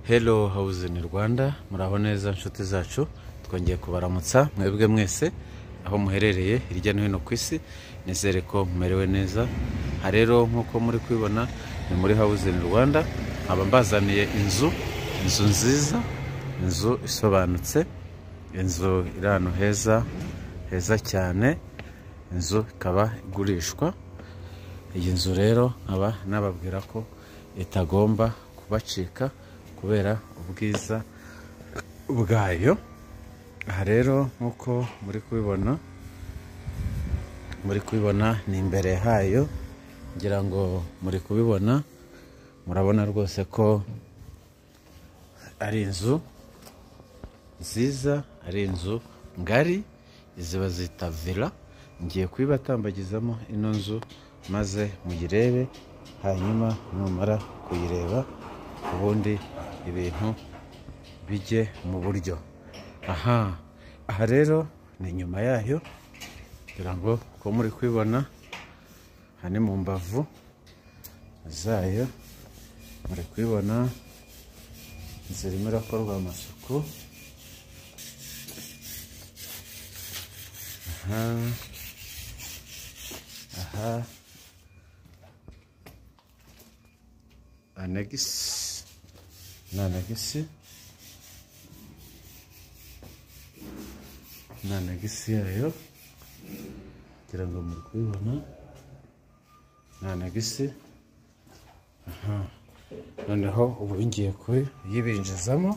Hello House in Rwanda muraho neza nshuti zacu twongeye kubaramutsa mwebwe mwese aho muherereye hirya no hino ku isi nizere ko mumerewe neza aha rero nk'uko muri kubibona ni muri House in Rwanda nkaba mbazaniye inzu inzu nziza inzu isobanutse inzu iri ahantu heza heza cyane inzu ikaba igurishwa iyi nzu rero nkaba nababwira ko itagomba kubacika kubera ubwiza bwayo aha rero nk'uko muri kubibona muri kubibona ni imbere hayo ngira ngo muri kubibona murabona rwose ko ari inzu nziza ari inzu ngari izi bazita vila ngiye kuyibatambagizamo ino nzu maze muyirebe hanyuma numara kuyireba ubundi ibintu bijye mu buryo aha aha rero ni inyuma yayo kugira ngo uko muri kubibona aha ni mu mbavu zayo muri kubibona zirimo irakorwa amasuku aha aha anegisi ni anegisi ni anegisi yayo kugira ngo muri kubibona ni anegisi aha noneho ubu ngiye kuyibinjizamo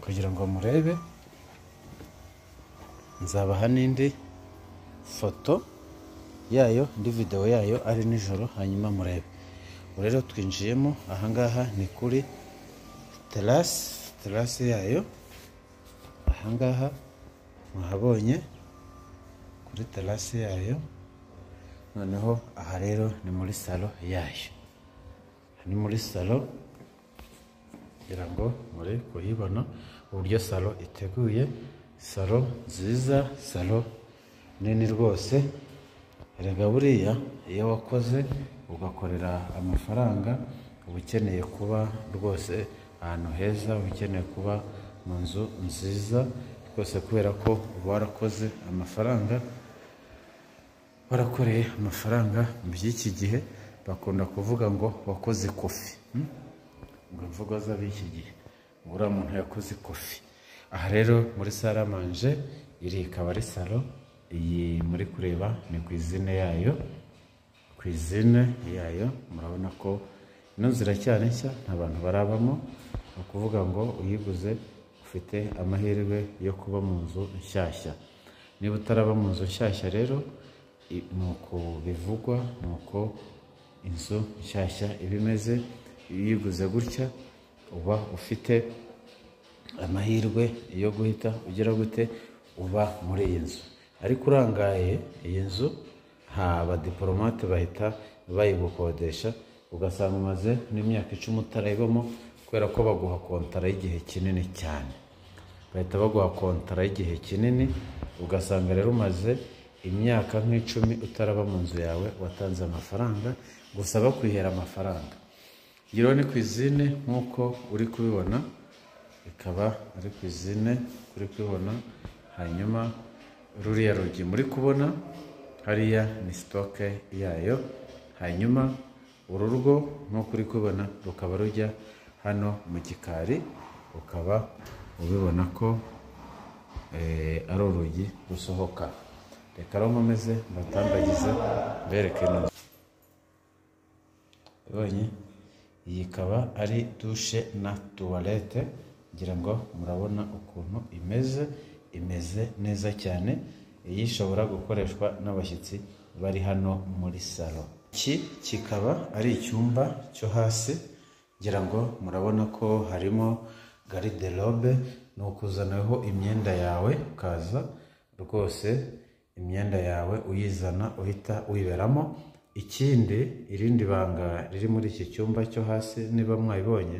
kugira ngo murebe nzabaha n'indi foto yayo indi videwo yayo ari nijoro hanyuma murebe ubu rero twinjiyemo ahangaha ni kuri terasi terasi yayo ahangaha muhabonye kuri terasi yayo noneho aha rero ni muri salo yayo ni muri salo kugira ngo muri kuyibona uburyo salo iteguye salo nziza salo nini rwose erega buriya iyo wakoze ugakorera amafaranga uba ukeneye kuba rwose ahantu heza uba ukeneye kuba mu nzu nziza rwose kubera ko uba warakoze amafaranga warakoreye amafaranga mu by'iki gihe bakunda kuvuga ngo wakoze kofi ngo mvugo z'ab'iki gihe uriya muntu yakoze kofi aha rero muri saramanje iri ikaba ari salo iyi muri kureba ni ku izina yayo ku izina yayo murabona ko ino nzira cyane nshya nta bantu barabamo ni ukuvuga ngo uyiguze ufite amahirwe yo kuba mu nzu nshyashya niba utaraba mu nzu nshyashya rero ni uko bivugwa ni uko inzu nshyashya iba imeze iyo uyiguze gutya uba ufite amahirwe yo guhita ugira gute uba muri iyi nzu ariko urangaye iyi nzu nta badipolomate bahita bayigukodesha ugasanga umaze n'imyaka icumi utarayibamo kubera ko baguha kontara y'igihe kinini cyane bahita baguha kontara y'igihe kinini ugasanga rero umaze imyaka nk'icumi utaraba mu nzu yawe watanze amafaranga gusa bakwihera amafaranga iyo ni ku izine nk'uko uri kubibona ikaba ari ku izine uri kubibona hanyuma ruriya rugi muri kubona hariya ni sitoke yayo hanyuma uru rugo nk'uko uri kubibona rukaba rujya hano mu gikari ukaba ubibona ko ari urugi rusohoka reka aho nkomeze mbatambagize mbereke neza ibonye iyi ikaba ari dushe na tuwarete ngira ngo murabona ukuntu imeze imeze neza cyane iyi ishobora gukoreshwa n'abashyitsi bari hano muri salo iki kikaba ari icyumba cyo hasi ngira ngo murabona ko harimo gariderobe ni ukuzanaho imyenda yawe ukaza rwose imyenda yawe uyizana uhita uyiberamo ikindi irindi banga riri muri iki cyumba cyo hasi niba mwabibonye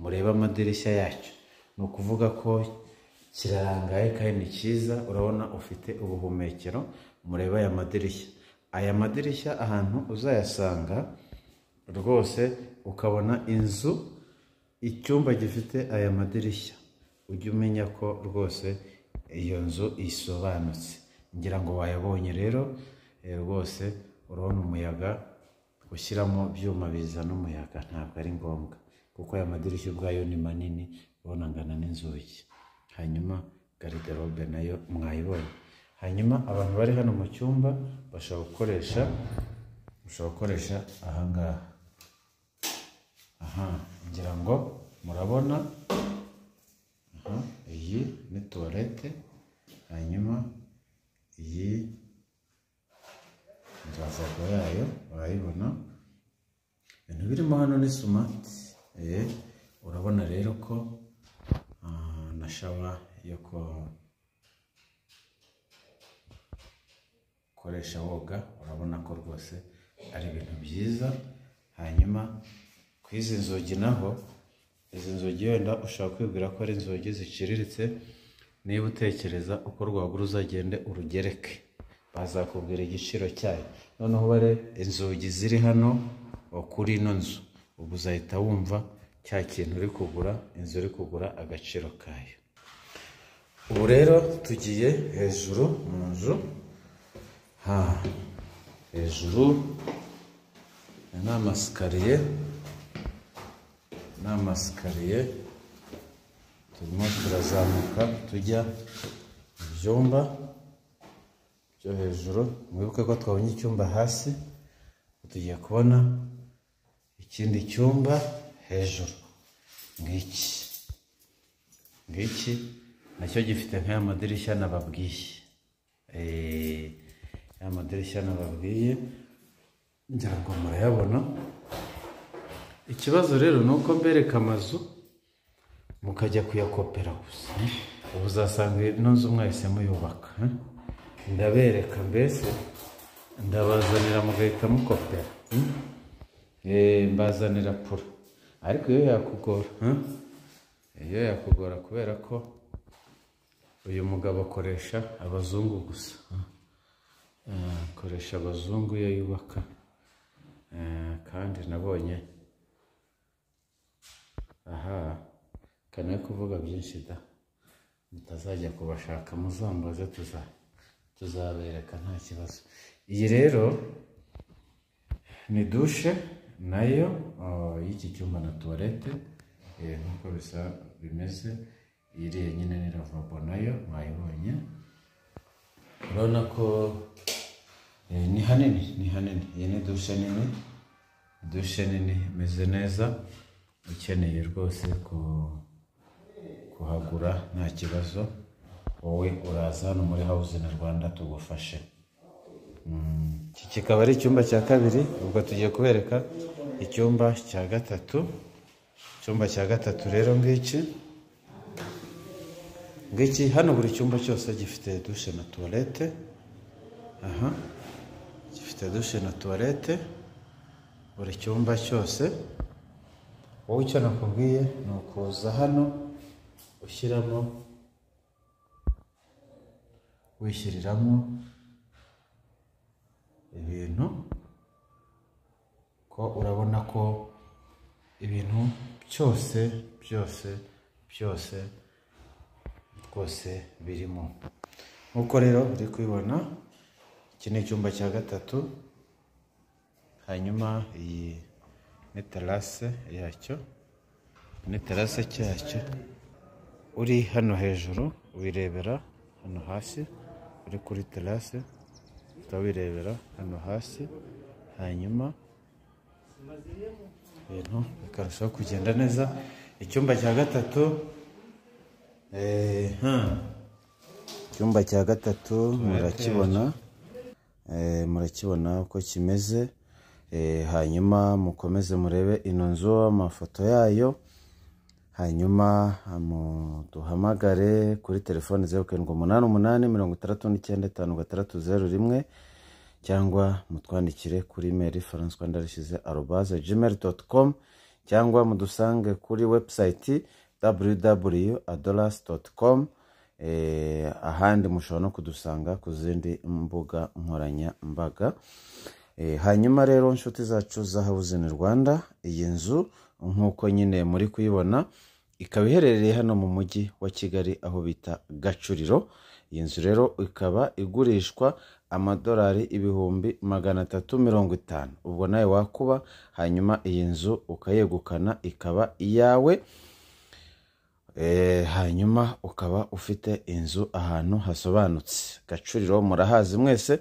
murebe amadirishya yacyo ni ukuvuga ko kirarangaye kandi ni cyiza urabona ufite ubuhumekero murebe aya madirishya aya madirishya ahantu uzayasanga rwose ukabona inzu icyumba gifite aya madirishya ujye umenya ko rwose iyo nzu isobanutse ngira ngo wayabonye rero eh, rwose urabona umuyaga gushyiramo byuma bizana umuyaga ntabwo ari ngombwa kuko aya madirishya ubwayo ni manini ubona angana n'inzugi hanyuma gariderobe nayo mwayibonye hanyuma abantu bari hano mu cyumba bashobora gukoresha bashobora gukoresha aha ngaha aha ngira ngo murabona aha iyi ni tuwarete hanyuma iyi ravabo yayo urayibona ibintu birimo hano ni sumati eh, urabona rero ko ah, na shawa yo ko- gukoresha woga urabona ko rwose ari ibintu byiza hanyuma ku izi nzugi naho izi nzugi wenda ushobora kwibwira ko ari inzugi ziciriritse niba utekereza uko rwagura uzagende urugereke bazakubwira igiciro cyayo noneho bare inzugi ziri hano o, kuri ino nzu ubwo uzahita wumva cya kintu uri kugura inzu uri kugura agaciro kayo ubu rero tugiye hejuru mu nzu ha hejuru aya ni amasikariye ni amasikariye turimo turazamuka tujya mu byumba byo hejuru mwibuke ko twabonye icyumba hasi tugiye kubona ikindi cyumba hejuru ngiki ngiki nacyo gifite nk'aya madirishya nababwiye Eh, ya madirishya nababwiye ngira ngo murayabona ikibazo rero ni uko mbereka amazu mukajya kuyakopera gusa ubu uzasanga ino nzu mwahise muyubaka eh? ndabereka mbese ndabazanira mugahita mukopera hmm? Eh, mbazanira pura ariko iyo yakugora eh? iyo yakugora kubera ko uyu mugabo akoresha abazungu gusa Eh, akoresha abazungu iyo yubaka Eh, kandi nabonye aha kanawe kuvuga byinshi da mutazajya kubashaka muzambaze tuza tuzabereka nta kibazo iyi rero ni dushe nayo oh, y'iki cyumba na tuwarete eh, nk'uko bisa bimeze iriya nyine ni ravabo nayo mwayibonye urabona ko eh, ni hanini ni hanini iyi ni dushe nini dushe nini imeze neza ukeneye rwose ku- kuhagura nta kibazo wowe uraza hano muri house na rwanda tugufashe iki kikaba ari icyumba cya kabiri ubwo tugiye kubereka icyumba cya gatatu icyumba cya gatatu rero ngiki ngiki hano buri cyumba cyose gifite dushe na tuwarete aha gifite dushe na tuwarete buri cyumba cyose wowe icyo nakubwiye ni ukuza hano ushyiramo wishyiriramo ibintu ko urabona ko ibintu byose byose byose rwose birimo nk'uko rero uri kubibona iki ni icyumba cya gatatu hanyuma iyi ni terase yacyo ni terase cyacyo uri hano hejuru wirebera hano hasi uri kuri terase uhita wirebera hano hasi hanyuma ibintu bikarushaho kugenda neza icyumba cya gatatu eh, hmm. icyumba cya gatatu murakibona Eh, murakibona uko kimeze Eh, hanyuma mukomeze murebe ino nzu amafoto yayo hanyuma mu- duhamagare kuri telefoni zeru karindwi umunani umunani mirongo itandatu n'icyenda itanu gatandatu zeru rimwe cyangwa mutwandikire kuri imeri faransa rwanda rishyize arobaze gmail doti komu cyangwa mudusange kuri webusayiti www adolasi doti komu ahandi mushobora no kudusanga ku zindi mbuga nkoranyambaga Eh, hanyuma rero nshuti zacu za hawuzini rwanda iyi nzu nk'uko nyine muri kuyibona ikaba iherereye hano mu mujyi wa kigali aho bita gacuriro iyi nzu rero ikaba igurishwa amadolari ibihumbi magana atatu mirongo itanu ubwo nawe wakuba hanyuma iyi nzu ukayegukana ikaba iyawe Eh, hanyuma ukaba ufite inzu ahantu hasobanutse gacuriro murahazi mwese